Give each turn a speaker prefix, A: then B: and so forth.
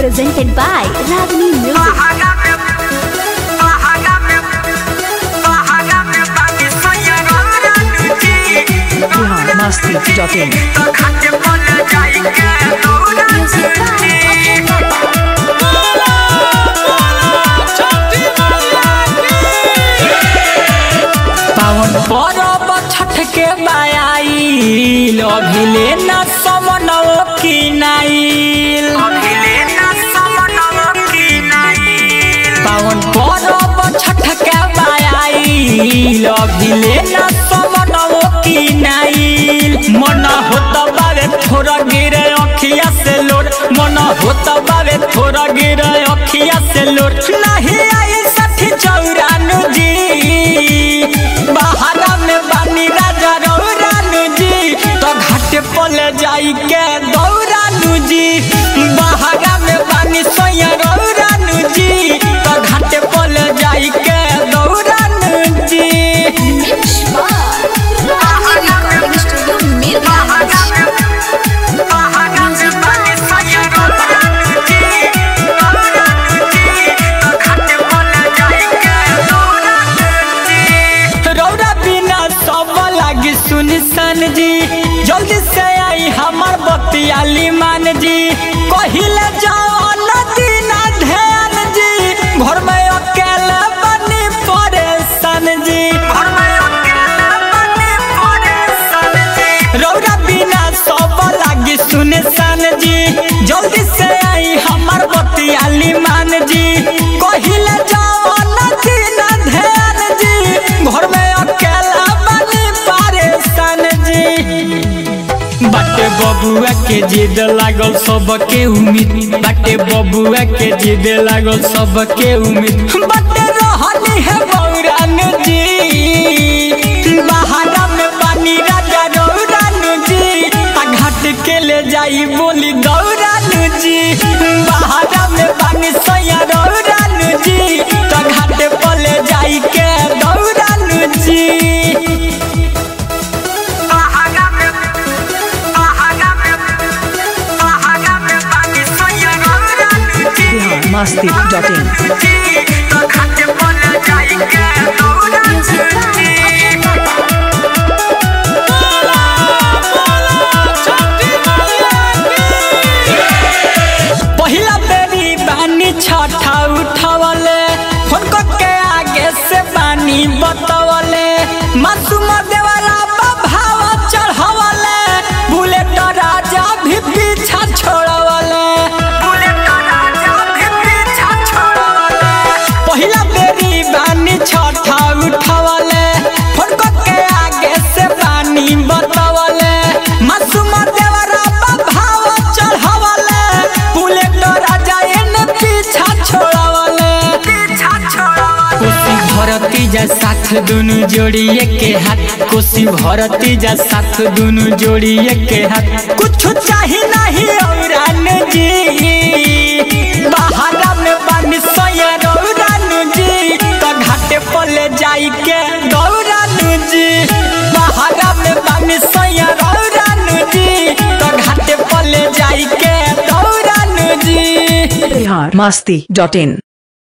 A: presented by Ragini Music.
B: Bihar Masti dot in
A: Music by
C: पावन परब छठ के बायाईल अभिले न समनव किनाइल पावन परब छठ के बायाईल अभिले न समनव किनाइल मन होत बावे थोड़ा गिरे अखिया से लोट मन होत बावे थोड़ा गिरे अखिया से लोट नहीं आई सठी चौरानु जी बहारा में बानी राजा रौरानु जी तो घाट पल जाई के दौरानु जी बहारा में बानी सोया रौरानु जी तो घाट पल जाई के दौरानु जी
A: Mix by Ragini Recording Studio, Mirgaj. Music by
C: रौरा बिना सब लागी सुनसान जी जल्दी से आई हमार बतियाली मान जी कहिले जाओ नदी ना ध्यान जी घर में अकेले बनी परेशान जी रौरा बिना सब लागी सुनसान जी जल्दी से आई हमार बतियाली मान जी कहिले जाओ नदी ना ध्यान जी घर में अकेला बनी परेशान जी बाटे बबुआ के जिद लागल सबके उम्मीद बाटे बबुआ के जिद लागल सबके उम्मीद बाटे रहनी है बौरान जी बहारा में पानी राजा रौरान जी आ घाट के ले जाई बोली दौरान जी बहारा में पानी सैया रौरान जी तो घाट पर ले जाई के दौरान जी
B: Bihar Masti dot in
A: Music by
C: पहिला बेरी बानी छठा उठवले फोन के आगे से बानी बतवले मासूम देवरा भाव चढ़वले बुलेट राजा भी पीछा छोड़वले पहिला बेरी बानी छठा उठवले फोन के आगे से बानी बतवले मासूम देवरा भाव चढ़वले बुलेट राजा एने पीछा छोड़वले कोसी भरती जा साथ दुनु जोड़िए के हाथ कोसी भरती जा साथ दुनु जोड़िए के हाथ कुछ चाही नहीं औरान जी बहारा में बानी सोया रौरान जी तो घाटे पर ले जाई के दौरान जी बहारा में बानी सोया रौरान जी तो घाटे पर ले जाई के दौरान जी
B: बिहार मस्ती डॉट इन